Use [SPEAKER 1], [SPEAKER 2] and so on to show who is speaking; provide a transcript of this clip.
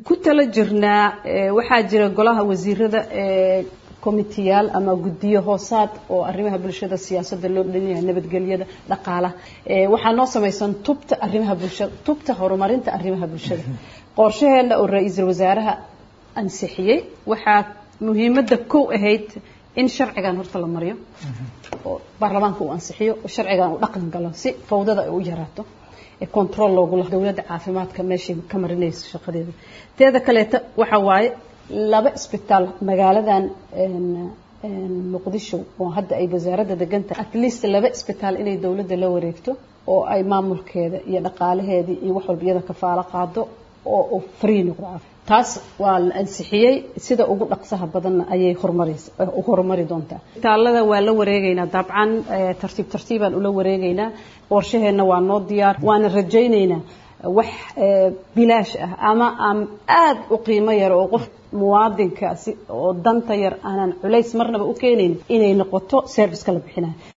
[SPEAKER 1] ku tala jirnaa waxaa jira golaha wasiirada committeyaal ama guddiyo hoosaad oo arrimaha bulshada siyaasadda loo dhanyahay nabadgelyada dhaqaalaha waxaa noo samaysan tubta arrimaha bulshada tubta horumarinta arrimaha bulshada qorshaheena oo ra-iisul wasaaraha ansixiyey waxaa muhiimadda kow ahayd in sharcigan horta la mariyo oo baarlamaanka uu ansixiyo oo sharcigan uu dhaqan galo si fawdada ay u yaraato control loogu la dowladda caafimaadka meeshay ka marinayso shaqadeeda teeda kaleeta waxa waaye laba isbitaal magaaladan muqdisho oo hadda ay wasaaradda degantahay at least laba isbitaal inay dowladda la wareegto oo ay maamulkeeda iyo dhaqaalaheedii iyo wax walba iyada kafaalo qaado oo uu free noqdo taas waa la ansixiyey sida ugu dhaqsaha badanna ayay horumaraysa horumari doontaa isbitaalada waa la wareegaynaa dabcan tartiib tartiibaan ula wareegaynaa qorshaheenna waa noo diyaar waana rajaynaynaa wax bilaash ah ama aan aada u qiimo yar oo qof muwaadinkaasi oo danta yar aanan culays marnaba u keenayn inay noqoto serviceka la bixinayo